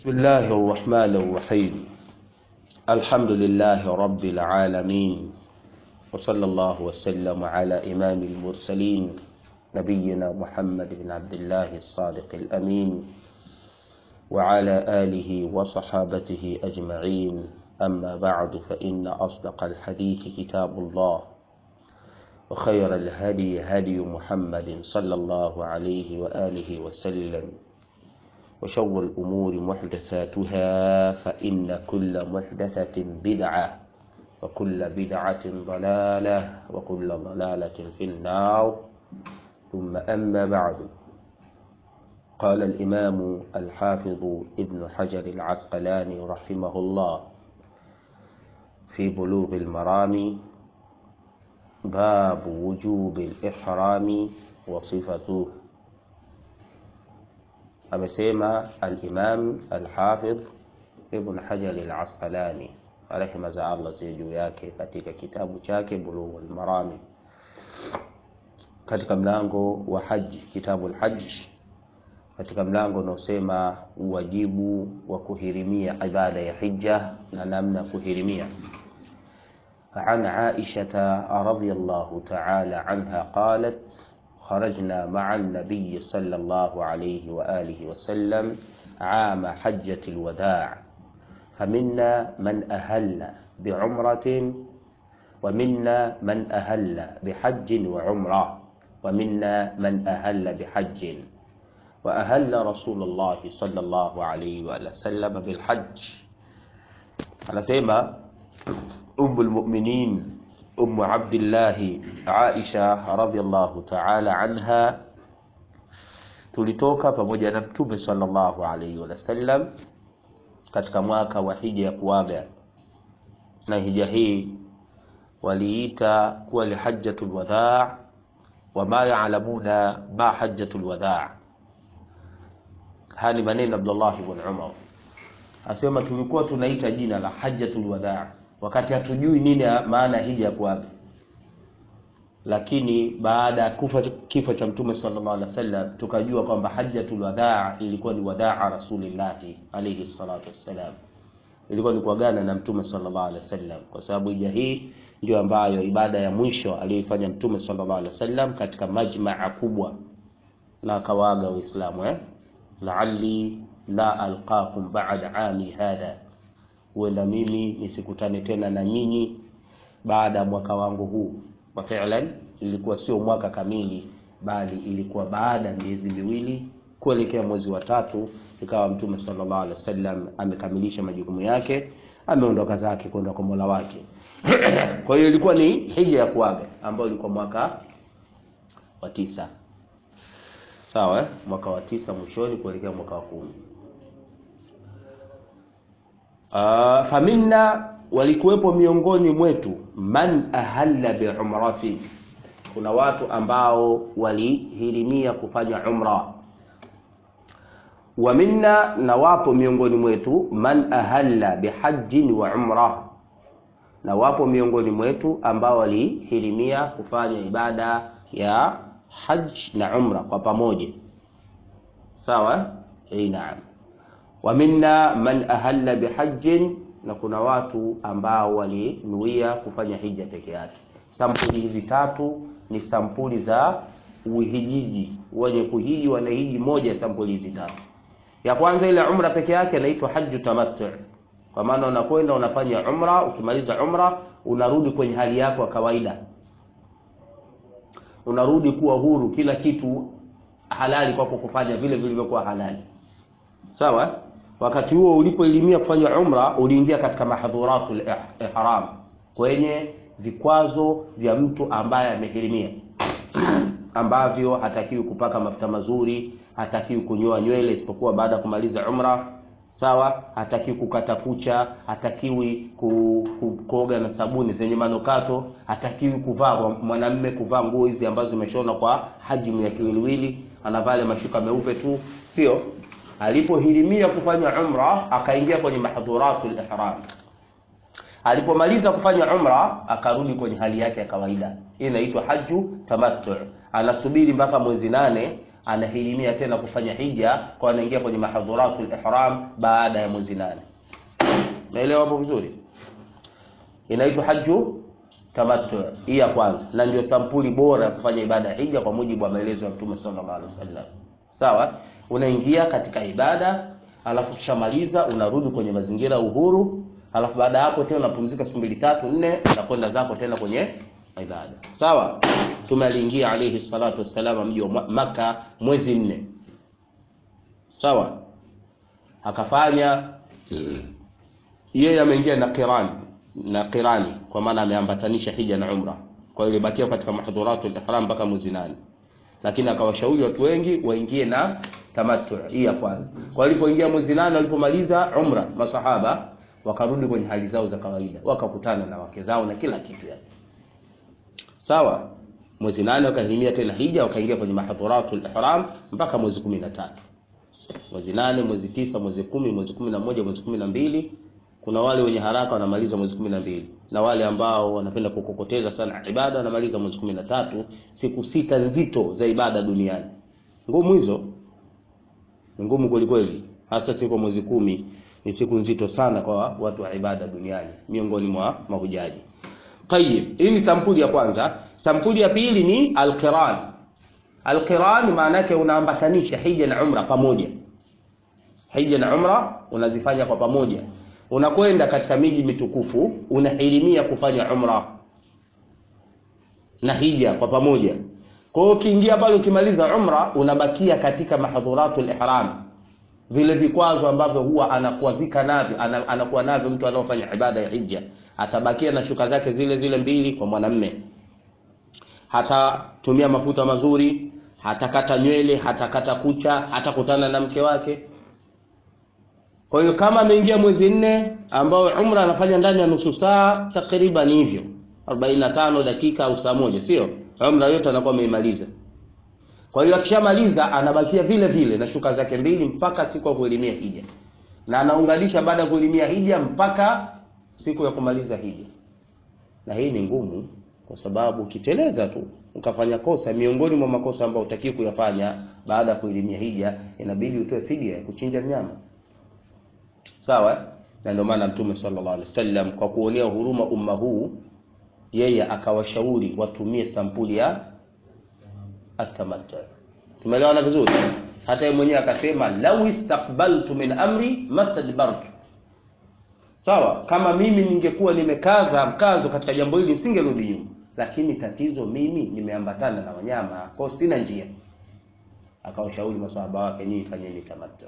بسم الله الرحمن الرحيم الحمد لله رب العالمين وصلى الله وسلم على إمام المرسلين نبينا محمد بن عبد الله الصادق الأمين وعلى آله وصحابته أجمعين أما بعد فإن أصدق الحديث كتاب الله وخير الهدي هدي محمد صلى الله عليه وآله وسلم وشر الأمور محدثاتها فإن كل محدثة بدعة وكل بدعة ضلالة وكل ضلالة في النار ثم أما بعد قال الإمام الحافظ ابن حجر العسقلاني رحمه الله في بلوغ المرام باب وجوب الإحرام وصفته amesema al-Imam al-Hafidh Ibn Hajar al-Asqalani rehema za Allah ziwe juu yake katika kitabu chake Bulughul Marami katika mlango wa haji, kitabu al-Hajj, katika mlango unaosema uwajibu wa kuhirimia ibada ya hija na namna ya kuhirimia. عن عائشة رضي الله تعالى عنها قالت خرجنا مع النبي صلى الله عليه وآله وسلم عام حجة الوداع فمنا من أهل بعمرة ومنا من أهل بحج وعمرة ومنا من أهل بحج وأهل رسول الله صلى الله عليه وآله وسلم بالحج anasema umu lmuminin umu abdillahi aisha radiallahu taala anha tulitoka pamoja na mtume sallallahu alaihi wasallam katika mwaka wa hija ya kuaga na hija hii waliita kuwa ni hajjatu lwadhaa wama yalamuna ma hajjatu lwadhaa haya ni maneno abdullah bn umar asema tulikuwa tunaita jina la hajjatul wadaa wakati hatujui nini maana ya hija ya kuaga lakini baada ya kufa kifo cha mtume sallallahu alaihi wasallam tukajua kwamba hajjatul wadaa ilikuwa ni wadaa rasulillahi alayhi salatu wassalam ilikuwa ni kuagana na mtume sallallahu alaihi wasallam kwa sababu hija hii ndio ambayo ibada ya mwisho aliyoifanya mtume sallallahu alaihi wasallam katika majmaa kubwa na akawaaga waislamu eh la'alli la alqakum ba'da ami hadha, huenda mimi nisikutane tena na nyinyi baada ya mwaka wangu huu. Kwa fi'lan ilikuwa sio mwaka kamili, bali ilikuwa baada ya miezi miwili kuelekea mwezi wa tatu, ikawa Mtume sallallahu alaihi wasallam amekamilisha majukumu yake, ameondoka zake kwenda kwa Mola wake. Kwa hiyo ilikuwa ni hija ya kuaga ambayo ilikuwa mwaka wa tisa sawa eh? mwaka wa tisa mwishoni kuelekea mwaka wa kumi. Uh, faminna walikuwepo miongoni mwetu man ahalla biumrati, kuna watu ambao walihirimia kufanya umra. Wa minna, na wapo miongoni mwetu man ahalla bihajjin wa umra, na wapo miongoni mwetu ambao walihirimia kufanya ibada ya hajj na umra kwa pamoja sawa eh naam wa minna man ahalla bihajjin na kuna watu ambao walinuia kufanya hija peke yake sampuli hizi tatu ni sampuli za uhijiji wenye kuhiji wanahiji moja sampuli hizi tatu ya kwanza ile umra peke yake inaitwa hajju tamattu kwa maana unakwenda unafanya umra ukimaliza umra unarudi kwenye hali yako ya kawaida unarudi kuwa huru, kila kitu halali kwako kufanya vile vilivyokuwa halali. Sawa? Wakati huo ulipoelimia kufanya umra, uliingia katika mahdhuratul ihram, kwenye vikwazo vya mtu ambaye amehirimia ambavyo hatakiwi kupaka mafuta mazuri, hatakiwi kunyoa nywele isipokuwa baada ya kumaliza umra. Sawa, hatakiwi kukata kucha, hatakiwi ku, ku, kuoga na sabuni zenye manukato, hatakiwi kuvaa mwanamme kuvaa nguo hizi ambazo zimeshona kwa hajimu ya kiwiliwili, anavaa ile mashuka meupe tu, sio. Alipohirimia kufanya umra, akaingia kwenye mahdhuratul ihram. Alipomaliza kufanya umra, akarudi kwenye hali yake ya kawaida. Hii inaitwa haju tamattu. Anasubiri mpaka mwezi nane anahirimia tena kufanya hija kwa anaingia kwenye mahadhuratul ihram baada ya mwezi nane naelewa hapo vizuri inaitwa haju tamattu hii ya kwanza na ndio sampuli bora ya kufanya ibada ya hija kwa mujibu wa maelezo ya mtume sallallahu alaihi wasallam sawa unaingia katika ibada alafu kishamaliza unarudi kwenye mazingira ya uhuru alafu baada ya hapo tena unapumzika siku mbili tatu nne unakwenda zako tena kwenye ibada sawa mtume aliingia alayhi salatu wassalam mji wa maka mwezi nne sawa akafanya yeye ameingia na qirani na qirani kwa maana ameambatanisha hija na umra kwa hiyo ilibakia katika mahdhuratul ihram mpaka mwezi nane lakini akawashauri watu wengi waingie na tamattu hii ya kwanza kwa walipoingia mwezi nane walipomaliza umra masahaba wakarudi kwenye hali zao za kawaida wakakutana na wake zao na kila kitu yani sawa mwezi nane wakahirimia tena hija wakaingia kwenye mahdhuratul ihram mpaka mwezi kumi na tatu mwezi nane mwezi tisa mwezi kumi mwezi kumi na moja mwezi kumi na mbili kuna wale wenye haraka wanamaliza mwezi kumi na mbili na wale ambao wanapenda kukokoteza sana ibada wanamaliza mwezi kumi na tatu siku sita nzito za ibada duniani ngumu hizo ni ngumu kwelikweli hasa siku mwezi kumi ni siku nzito sana kwa watu wa ibada duniani miongoni mwa mahujaji tayib hii ni sampuli ya kwanza sampuli ya pili ni alqiran alqiran maana yake unaambatanisha hija na umra pamoja hija na umra unazifanya kwa pamoja unakwenda katika miji mitukufu unahirimia kufanya umra na hija kwa pamoja kwa hiyo ukiingia pale ukimaliza umra unabakia katika mahdhuratul ihram vile vikwazo ambavyo huwa anakuazika navyo ana, anakuwa navyo mtu anaofanya ibada ya hija atabakia na shuka zake zile zile mbili kwa mwanamme hatatumia mafuta mazuri hatakata nywele hatakata kucha hatakutana na mke wake kwa hiyo kama ameingia mwezi nne ambao umra anafanya ndani ya nusu saa takriban hivyo 45 dakika au saa moja sio umra yote anakuwa ameimaliza kwa hiyo akishamaliza anabakia vile vile na shuka zake mbili mpaka siku ya kuelimia hija na anaunganisha baada ya kuelimia hija mpaka siku ya kumaliza hija na hii ni ngumu kwa sababu ukiteleza tu ukafanya kosa miongoni mwa makosa ambayo utakiwa kuyafanya baada ya kuelimia hija inabidi utoe fidia ya kuchinja mnyama sawa na ndio maana mtume sallallahu alaihi wasallam kwa kuonea huruma umma huu yeye akawashauri watumie sampuli ya atamattu tumeelewana vizuri hata yeye mwenyewe akasema law istaqbaltu min amri mastadbartu sawa kama mimi ningekuwa nimekaza mkazo katika jambo hili nisingerudi nyuma lakini tatizo mimi nimeambatana na wanyama kwa sina njia akawashauri masahaba wake nyinyi fanyeni tamattu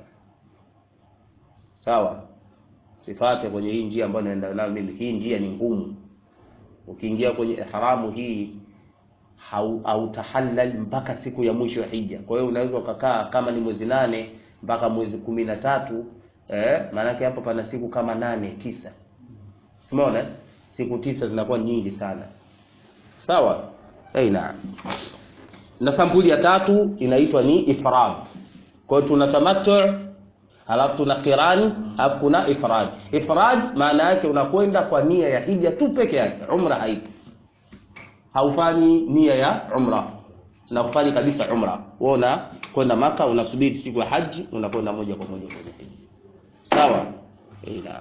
sawa sifate kwenye hii njia ambayo naenda nayo mimi hii njia ni ngumu ukiingia kwenye ihramu hii hautahallal mpaka siku ya mwisho ya hija kwa hiyo unaweza ukakaa kama ni mwezi nane mpaka mwezi kumi na tatu eh, maanake hapo pana siku kama nane tisa umeona siku tisa zinakuwa nyingi sana sawa hey, na na sampuli ya tatu inaitwa ni ifrad kwa hiyo tuna tamattu halafu tuna qirani alafu kuna ifrad ifrad maana yake unakwenda kwa nia ya hija tu peke yake umra haipo haufanyi nia ya umra na hufanyi kabisa umra wewe una kwenda maka unasubiri siku ya haji unakwenda moja kwa moja kwenye hija sawa ila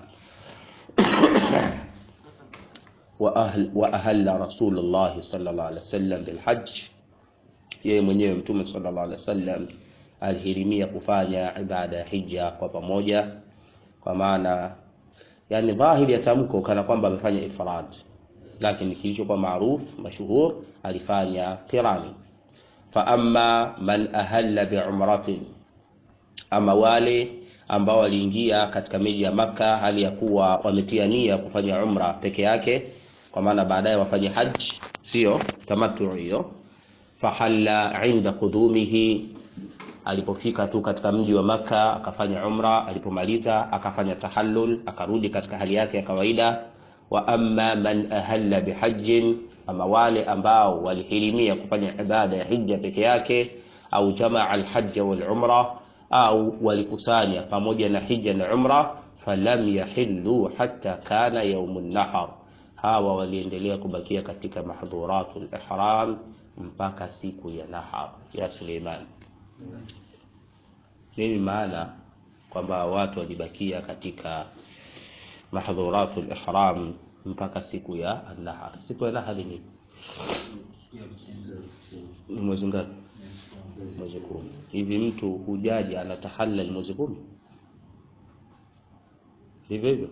wa ahl wa ahalla rasulullah sallallahu alaihi wasallam bil hajj yeye mwenyewe mtume sallallahu alaihi wasallam alihirimia kufanya ibada ya hija kwa pamoja kwa maana yani dhahiri ya tamko kana kwamba amefanya ifrad lakini kilichokuwa maruf mashuhur alifanya qirani fa amma man ahalla biumratin ama wale ambao waliingia katika miji ya maka hali ya kuwa wametia nia kufanya umra peke yake kwa maana baadaye wafanye haji sio tamattu hiyo fahalla inda qudumihi alipofika tu katika mji wa maka akafanya umra alipomaliza akafanya tahallul akarudi katika hali yake ya kawaida wa amma man ahalla bihajjin ama wale ambao walihirimia kufanya ibada ya hija peke yake au jamaa alhajja walumra au walikusanya pamoja na hija na umra falam yahillu hatta kana yaumun nahar hawa waliendelea kubakia katika mahdhuratul ihram mpaka siku ya nahar ya Suleiman nini maana kwamba watu walibakia katika mahdhuratul ihram mpaka siku ya an-nahar siku ya nahar ni ni mwezi ngapi mwezi kumi hivi mtu hujaji anatahallal mwezi kumi hivyo hivyo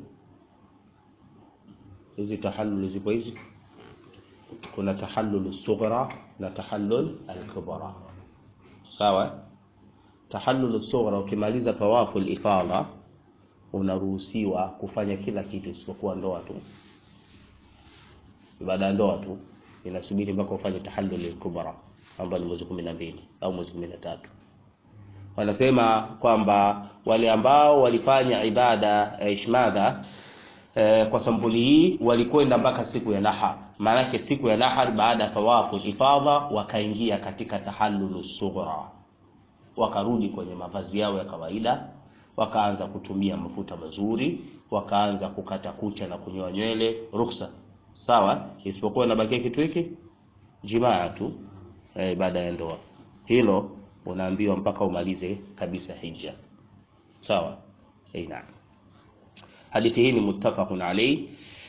hizi tahallul zipo hizi kuna tahallul sughra na tahallul al-kubra sawa tahallul sughra ukimaliza tawafu al-ifadha unaruhusiwa kufanya kila kitu isipokuwa ndoa tu ibada ya ndoa tu inasubiri mpaka ufanye tahallul al-kubra ambayo ni mwezi 12 au mwezi 13 wanasema kwamba wale ambao walifanya ibada eh, ishmadha eh, kwa sampuli hii walikwenda mpaka siku ya nahar maanake siku ya nahar baada ya tawafu ifadha wakaingia katika tahallulu sughra wakarudi kwenye mavazi yao ya kawaida wakaanza kutumia mafuta mazuri wakaanza kukata kucha na kunyoa nywele ruksa sawa isipokuwa inabakia kitu hiki jimaa tu eh, baada ya ndoa hilo unaambiwa mpaka umalize kabisa hija sawa eh, naam hadithi hii ni muttafaqun alayh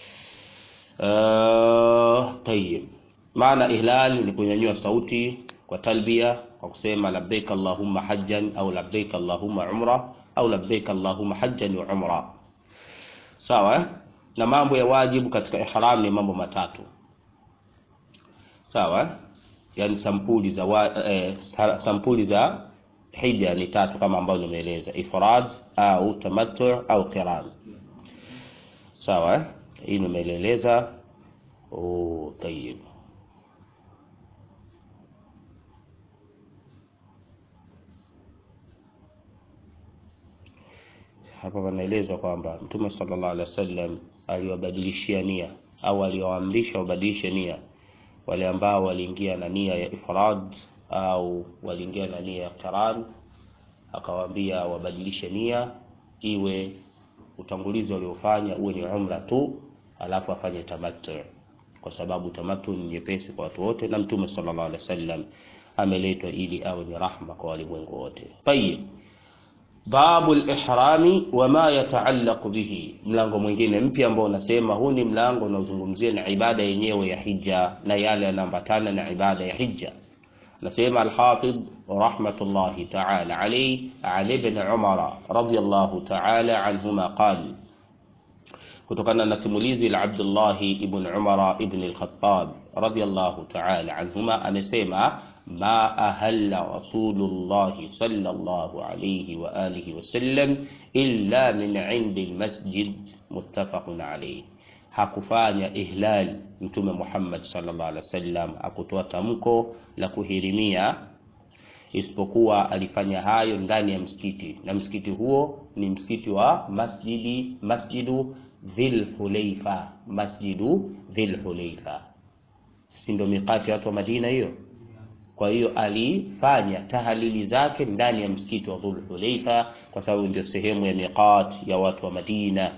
uh, tayyib maana ihlal ni kunyanyua sauti kwa talbia kwa kusema labbaik allahumma hajjan au labbaik allahumma umra au labbaik allahumma hajjan wa umra sawa eh? na mambo ya wajibu katika ihram ni mambo matatu sawa eh? yani sampuli za wa, eh, sampuli za hija ni tatu kama ambavyo nimeeleza ifrad au tamattu au qiran sawa eh? hii nimeeleza oh tayib hapa panaelezwa kwamba mtume sallallahu alaihi wasallam aliwabadilishia nia au aliwaamrisha wabadilishe nia wale ambao waliingia na nia ya ifrad au waliingia na nia ya qiran akawaambia wabadilishe nia iwe utangulizi waliofanya uwe ni umra tu alafu afanye tamattu kwa sababu tamattu ni nyepesi kwa watu wote na mtume sallallahu alaihi wasallam ameletwa ili awe ni rahma kwa walimwengu wote tayib babu lihrami wama yataallaqu bihi mlango mwingine mpya ambao unasema huu ni mlango unaozungumzia na ibada yenyewe ya hija na yale yanaambatana na ibada ya hija nasema alhafidh rahmatullahi taala alayhi an ibn umara radiyallahu taala anhuma qala kutokana na simulizi la Abdullahi ibn Umara ibn al-Khattab radiyallahu ta'ala anhuma amesema ma ahalla Rasulullah sallallahu alayhi wa alihi wasallam illa min indi al-masjid muttafaqun alayhi hakufanya ihlal mtume Muhammad sallallahu alaihi wasallam akutoa tamko la kuhirimia isipokuwa alifanya hayo ndani ya msikiti na msikiti huo ni msikiti wa masjidi masjidu Dhil Hulaifa, masjidu Dhil Hulaifa, si ndio mikati ya watu wa Madina hiyo? Kwa hiyo alifanya tahalili zake ndani ya msikiti wa Dhul Hulaifa kwa sababu ndio sehemu ya miqat ya watu wa Madina.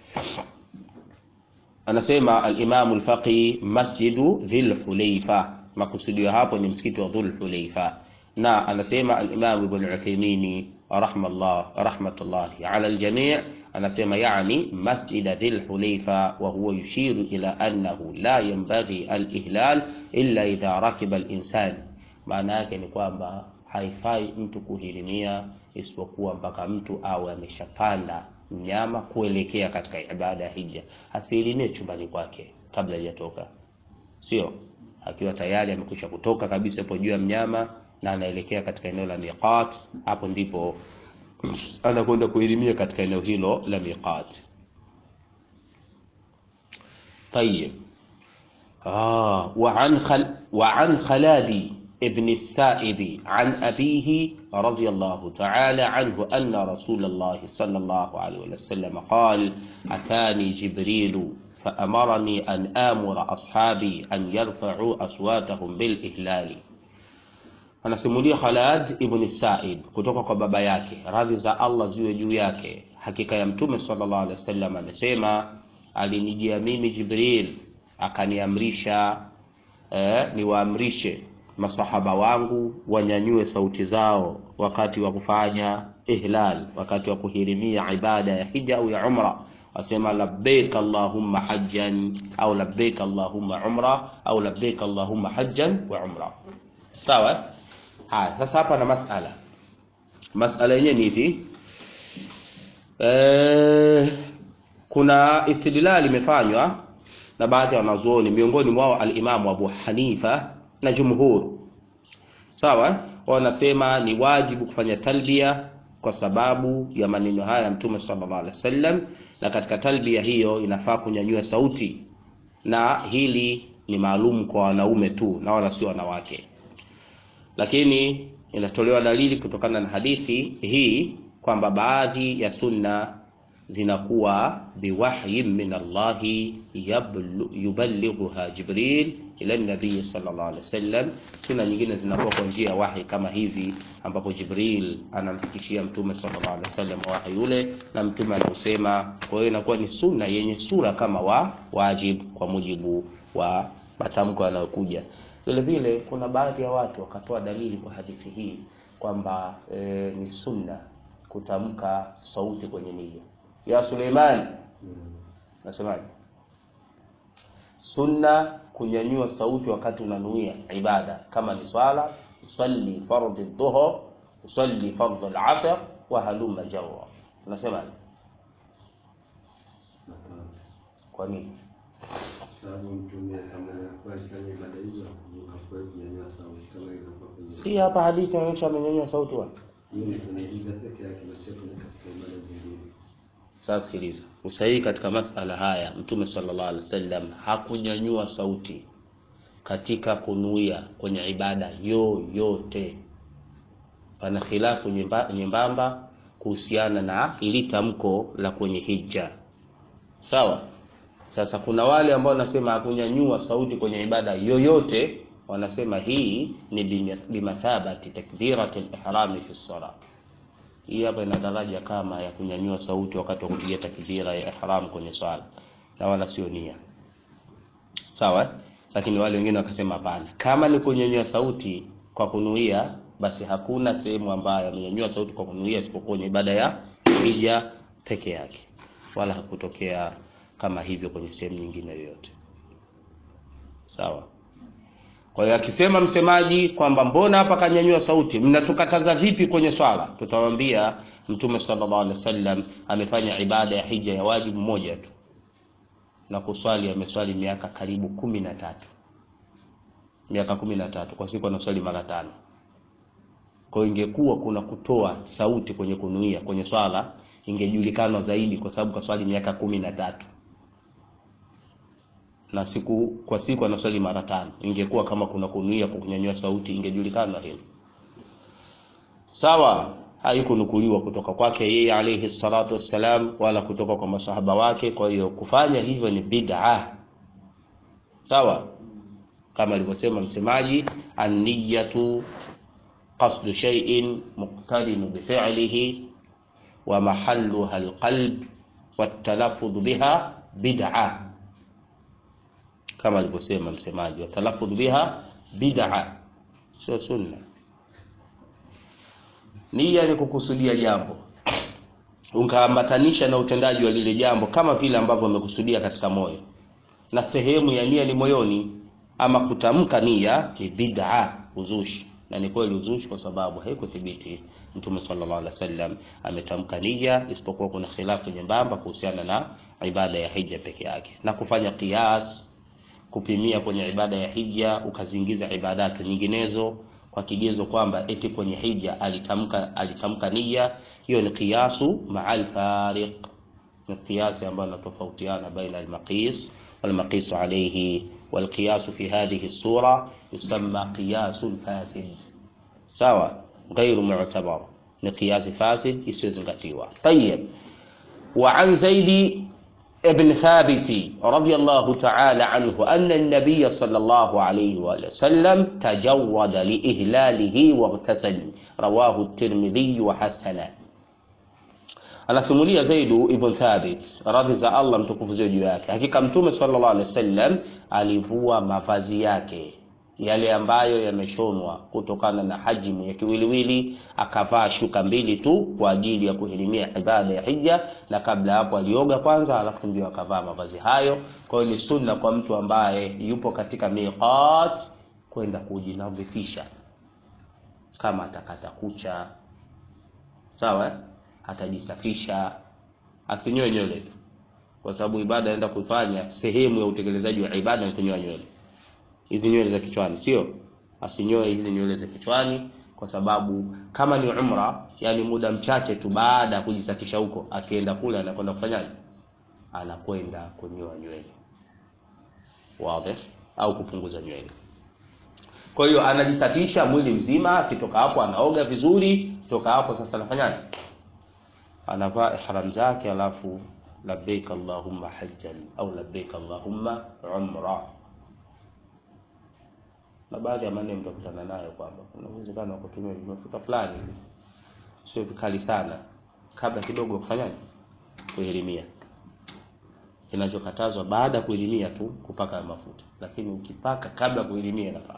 Anasema al-Imam al-Faqih masjidu Dhil Hulaifa, makusudio hapo ni msikiti wa Dhul Hulaifa, na anasema al-Imam Ibn Uthaymeen rahmallah rahmatullahi ala al-jami' anasema yani masjida dhil hulaifa wa huwa yushiru ila annahu la yanbaghi al-ihlal illa idha rakiba al-insan maana yake ni kwamba haifai mtu kuhirimia isipokuwa mpaka mtu awe ameshapanda mnyama kuelekea katika ibada ya hija asihirimie chumbani kwake kabla hajatoka sio akiwa tayari amekwisha kutoka kabisa hapo juu ya mnyama na anaelekea katika eneo la miqat hapo ndipo anakwenda kuhirimia katika eneo hilo la miqat طيب آه وعن خل وعن خلاد ابن السائب عن أبيه رضي الله تعالى عنه أن رسول الله صلى الله عليه وسلم قال أتاني جبريل فأمرني أن آمر أصحابي أن يرفعوا أصواتهم بالإهلال anasimulia Khalad ibn Sa'id kutoka kwa baba yake, radhi za Allah ziwe juu yake. Hakika ya Mtume sallallahu alaihi wasallam amesema, alinijia mimi Jibril akaniamrisha eh, niwaamrishe masahaba wangu wanyanyue sauti zao wakati wa kufanya ihlal, wakati wa kuhirimia ibada ya hija au ya umra, wasema labbaik allahumma hajjan au labbaik allahumma umra au labbaik allahumma hajjan wa umra. Sawa. Haya, sasa hapa na masala, masala yenyewe ni hivi eh, kuna istidlali imefanywa na baadhi ya wanazuoni miongoni mwao alimamu Abu Hanifa na jumhur sawa, wanasema ni wajibu kufanya talbia kwa sababu ya maneno haya ya Mtume sallallahu alaihi wasallam, na katika talbia hiyo inafaa kunyanyua sauti, na hili ni maalum kwa wanaume tu na wala sio wanawake, lakini inatolewa dalili kutokana na hadithi hii kwamba baadhi ya sunna zinakuwa biwahyin min Allahi yuballighuha Jibril ila nabii sallallahu alaihi wasallam. Sunna nyingine zinakuwa kwa njia ya wahi kama hivi, ambapo Jibril anamfikishia mtume sallallahu alaihi wasallam wahi ule na mtume anausema. Kwa hiyo inakuwa ni sunna yenye sura kama wa wajib kwa mujibu wa matamko yanayokuja. Vile vile kuna baadhi ya watu wakatoa dalili kwa hadithi hii kwamba e, ni sunna kutamka sauti kwenye nia ya Suleiman. Nasemaje? Sunna kunyanyua sauti wakati unanuia ibada, kama ni swala, usalli fardhi dhuhr, usalli fardhi al-asr wa halumma jarra. Unasemaje? Kwa nini? Si hapa hadithi inaonyesha amenyanyua sauti wapi? Sasa sikiliza, usahihi katika masala haya, Mtume sallallahu alaihi wasallam hakunyanyua sauti katika kunuia kwenye ibada yoyote. Pana khilafu nyembamba kuhusiana na ili tamko la kwenye hija, sawa. Sasa kuna wale ambao wanasema hakunyanyua sauti kwenye ibada yoyote, wanasema hii ni bimathabati takbirati al-ihrami fi salat hii hapa ina daraja kama ya kunyanyua sauti wakati wa kupiga takbira ya ihram kwenye swala, na wala sio nia sawa. Lakini wale wengine wakasema hapana, kama ni kunyanyua sauti kwa kunuia, basi hakuna sehemu ambayo amenyanyua sauti kwa kunuia isipokuwa kwenye ibada ya hija peke yake, wala hakutokea kama hivyo kwenye sehemu nyingine yoyote, sawa. Kwa hiyo akisema msemaji kwamba mbona hapa kanyanyua sauti, mnatukataza vipi kwenye swala? Tutawaambia Mtume sallallahu alaihi wasallam amefanya ibada ya hija ya wajibu moja tu, na kuswali ameswali miaka karibu kumi na tatu miaka kumi na tatu kwa siku anaswali mara tano. Kwa hiyo ingekuwa kuna kutoa sauti kwenye kunuia kwenye swala, ingejulikana zaidi, kwa sababu kaswali miaka kumi na tatu na siku kwa siku anaswali mara tano. Ingekuwa kama kuna kunuia kwa kunyanyua sauti, ingejulikana hilo. Sawa, haikunukuliwa kutoka kwake yeye alayhi salatu wassalam, wala kutoka kwa masahaba wake. Kwa hiyo kufanya hivyo ni bid'a. Sawa, kama alivyosema msemaji, an-niyatu qasdu shay'in muqtarinu bi fi'lihi wa mahalluha al-qalb wa at-talaffuz biha bid'a kama alivyosema msemaji wa talaffudh biha bid'a, sio sunna. Nia ni kukusudia jambo ukaambatanisha na utendaji wa lile jambo kama vile ambavyo umekusudia katika moyo, na sehemu ya nia ni moyoni. Ama kutamka nia ni bid'a, uzushi. Na ni kweli uzushi, kwa sababu haikuthibiti Mtume sallallahu alaihi wasallam ametamka nia, isipokuwa kuna khilafu nyembamba kuhusiana na ibada ya hija peke yake na kufanya qiyas kupimia kwenye ibada ya hija ukaziingiza ibadati nyinginezo kwa kigezo kwamba eti kwenye hija alitamka alitamka nia. Hiyo ni qiyasu ma'al fariq, ni qiyasi ambayo inatofautiana baina al-maqis wal maqis alayhi wal qiyas fi hadhihi sura yusamma qiyasul fasid, sawa, ghairu mu'tabar, ni qiyasi fasid isiyozingatiwa. Tayyib, wa an zaidi ابن ثابت رضي الله تعالى عنه أن النبي صلى الله عليه وسلم تجود لإهلاله واغتسل رواه الترمذي وحسنه anasimulia Zaidu ibn Thabit radhi za Allah mtukufu ziwe juu yake, hakika Mtume sallallahu alaihi wasallam alivua mavazi yake yale ambayo yameshonwa kutokana na hajimu ya kiwiliwili, akavaa shuka mbili tu kwa ajili ya kuhirimia ibada ya hija, na kabla hapo alioga kwanza, alafu ndio akavaa mavazi hayo. Kwa hiyo ni sunna kwa mtu ambaye yupo katika miqat kwenda kujinadhifisha, kama atakata kucha sawa, eh? atajisafisha, asinyoe nywele tu, kwa sababu ibada anaenda kufanya, sehemu ya utekelezaji wa ibada ni kunyoa nywele hizi nywele za kichwani, sio asinyoe hizi nywele za kichwani, kwa sababu kama ni umra, yani muda mchache tu baada ya kujisafisha huko, akienda kule anakwenda kufanyaje? Anakwenda kunyoa nywele, wazi, au kupunguza nywele. Kwa hiyo anajisafisha mwili mzima, akitoka hapo anaoga vizuri, toka hapo sasa anafanyaje? Anavaa ihram zake, alafu labbaik allahumma hajjan au labbaik allahumma umra na baadhi ya maneno mtakutana nayo kwamba kuna uwezekano wa kutumia mafuta fulani sio vikali sana, kabla kidogo ya kufanyaje, kuelimia. Kinachokatazwa baada ya kuelimia tu kupaka mafuta, lakini ukipaka kabla ya kuelimia inafaa.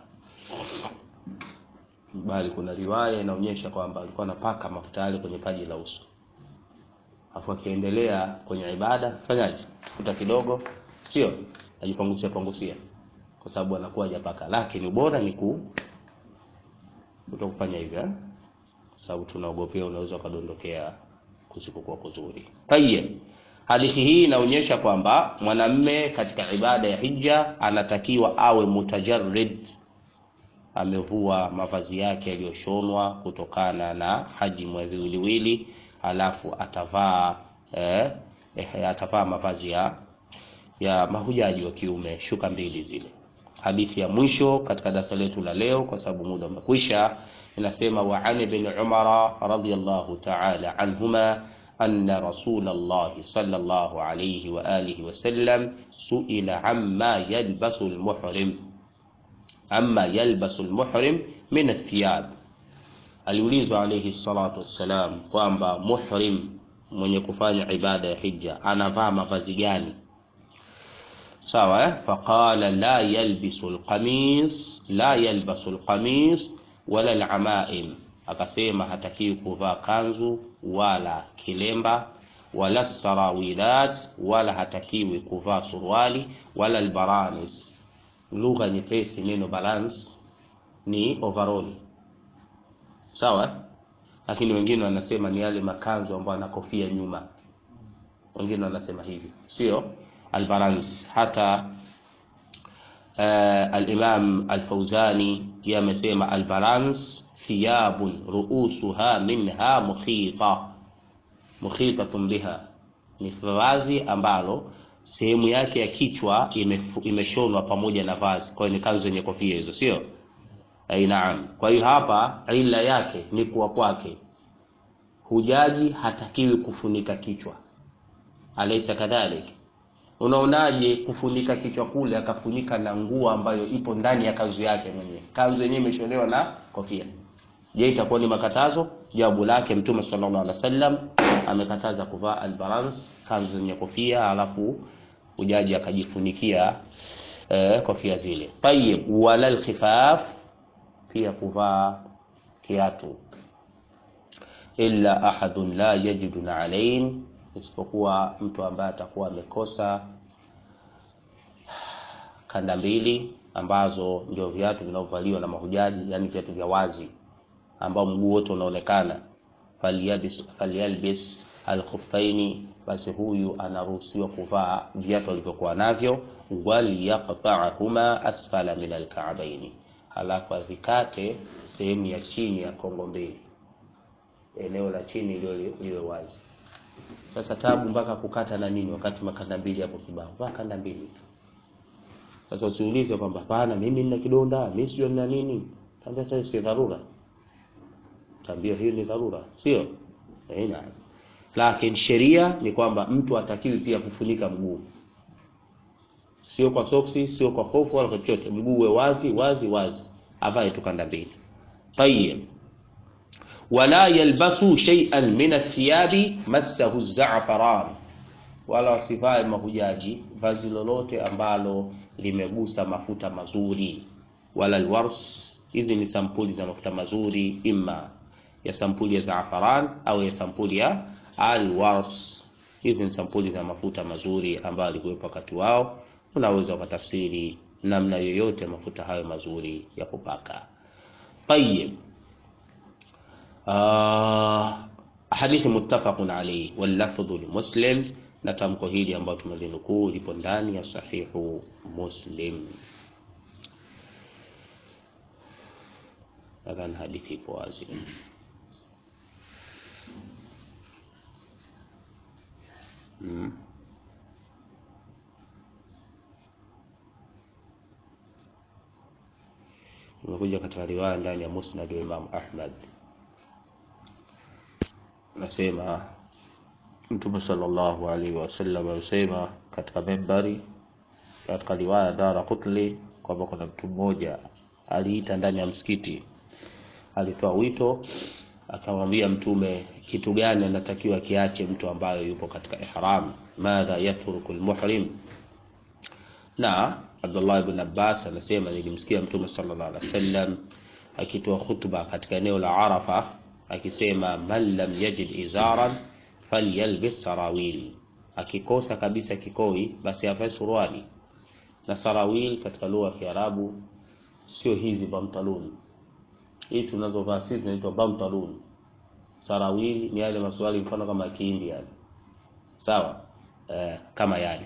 Bali kuna riwaya inaonyesha kwamba alikuwa anapaka mafuta yale kwenye paji la uso, afu akiendelea kwenye ibada fanyaje, futa kidogo, sio ajipangusia pangusia kwa sababu anakuwa hajapaka, lakini bora ni ku kutokufanya hivyo, kwa sababu tunaogopea unaweza ukadondokea kusikokuwa kuzuri. Tayeb, hadithi hii inaonyesha kwamba mwanamme katika ibada ya hija anatakiwa awe mutajarrid, amevua mavazi yake yaliyoshonwa kutokana na hajimu ya viwiliwili, alafu atavaa eh, eh, atavaa mavazi ya ya mahujaji wa kiume, shuka mbili zile Hadithi ya mwisho katika darasa letu la leo, kwa sababu muda umekwisha, inasema wa an ibn Umara radhiyallahu ta'ala anhuma anna Rasulullah sallallahu alayhi wa alihi wa sallam suila amma yalbasu almuhrim amma yalbasu almuhrim min athiyab, aliulizwa alayhi salatu wassalam kwamba muhrim mwenye kufanya ibada ya hija anavaa mavazi gani? Sawa eh? Faqala la yalbisu alqamis la yalbasu alqamis wala alamaim, akasema hatakiwi kuvaa kanzu wala kilemba wala sarawilat, wala hatakiwi kuvaa suruali wala albaranis. Lugha nyepesi, neno balance ni overall, sawa eh? Lakini wengine wanasema ni yale makanzu ambayo ana kofia nyuma, wengine wanasema hivyo, sio albalans hata uh, al-Imam al-Fawzani yamesema albalans thiyabun ruusuha minha mukhita mukhitatun biha, ni vazi ambalo sehemu yake ya kichwa imeshonwa pamoja na vazi. Kwa hiyo ni kanzu yenye kofia hizo, sio ai? Naam. Kwa hiyo hapa ila yake ni kuwa kwake hujaji hatakiwi kufunika kichwa, alaysa kadhalik? Unaonaje kufunika kichwa kule akafunika na nguo ambayo ipo ndani ya kanzu yake mwenyewe? Kanzu yenyewe imeshonewa na kofia. Je, itakuwa ni makatazo? Jawabu lake Mtume sallallahu alaihi wasallam amekataza kuvaa albalans, kanzu yenye kofia, alafu ujaji akajifunikia eh, kofia zile. Tayib, wala alkhifaf, pia kuvaa kiatu, illa ahadun la yajidu na'alain isipokuwa mtu ambaye atakuwa amekosa kanda mbili ambazo ndio viatu vinavyovaliwa na mahujaji, yani viatu vya wazi ambao mguu wote unaonekana. falyalbis falyalbis alkhuffaini, basi huyu anaruhusiwa kuvaa viatu alivyokuwa navyo. Waliyaqta'ahuma asfala min alka'baini, halafu avikate sehemu ya chini ya kongo mbili, eneo la chini liwe wazi. Sasa tabu mpaka kukata na nini, wakati makanda mbili hapo kibao, vaa kanda mbili. Sasa usiulize kwamba hapana, mimi nina kidonda, mimi sio nina nini. Tambia sasa, si dharura, tambia hiyo ni dharura, sio eh? Naam, lakini sheria ni kwamba mtu atakiwi pia kufunika mguu, sio kwa soksi, sio kwa hofu wala kwa chochote. Mguu uwe wazi wazi wazi, avae tu kanda mbili. Tayeb, wala yalbasu shay'an min athiyabi massahu za'faran, wala wasivae mahujaji vazi lolote ambalo limegusa mafuta mazuri. wala alwars. Hizi ni sampuli za mafuta mazuri, imma ya sampuli ya zaafaran au ya sampuli ya alwars. Hizi ni sampuli za mafuta mazuri ambayo alikuwepo wakati wao. Unaweza ukatafsiri namna yoyote mafuta hayo mazuri ya kupaka. Tayyib. Uh, hadithi muttafaqun alayhi wal lafdhu li Muslim, na tamko hili ambalo tumelinukuu lipo ndani ya sahihu Muslim. Nadhani hadithi ipo wazi. Hmm. Imekuja katika riwaya ndani ya Musnad wa Imam Ahmad, nasema Mtume sallallahu alaihi wasallam alisema katika membari, katika riwaya Dara Qutli kwamba kuna mtu mmoja aliita ndani ya msikiti, alitoa wito, akamwambia Mtume kitu gani anatakiwa kiache mtu ambayo yupo katika ihram, madha yatruku almuhrim na Abdullah ibn Abbas anasema nilimsikia Mtume sallallahu alaihi wasallam akitoa khutba katika eneo la Arafa akisema, man lam yajid izaran falyalbis sarawil, akikosa kabisa kikoi basi avae suruali. Na sarawil katika lugha ya Kiarabu sio hizi bamtalun, hii tunazovaa sisi zinaitwa bamtalun. Sarawil ni yale masuali mfano kama Kihindi yani, sawa eh, kama yale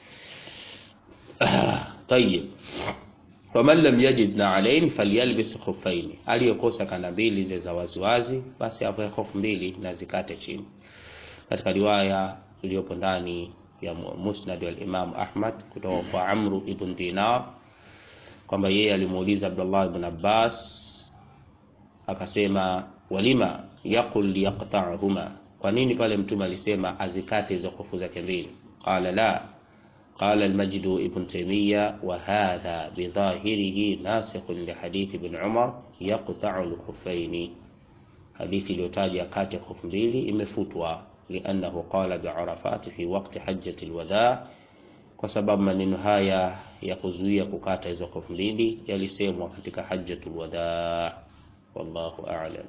Tayib, waman lam yajid na'alain falyalbis khuffain, aliyokosa kanda mbili zile za waziwazi basi avae hofu mbili na zikate chini. Katika riwaya iliyopo ndani ya Musnad wal Imam Ahmad kutoka kwa Amru ibn Dinar kwamba yeye alimuuliza Abdullah ibn Abbas akasema, walima yaqul liyaqta'huma, kwa nini pale mtume alisema azikate hizo hofu zake mbili? Qala la Qala al-Majd ibn Taymiyyah wa hadha bidhahirihi nasikhun li hadith ibn Umar yaqta'u al-khuffayn, hadithi iliyotaja kati ya hofu mbili imefutwa, liannahu qala bi Arafat fi waqti hajjati al-wada, kwa sababu maneno haya ya kuzuia kukata hizo hofu mbili yalisemwa katika hajjatul wada. Wallahu a'lam.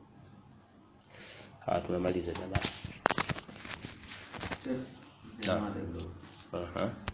Ha, tumemaliza jamaa. Aha.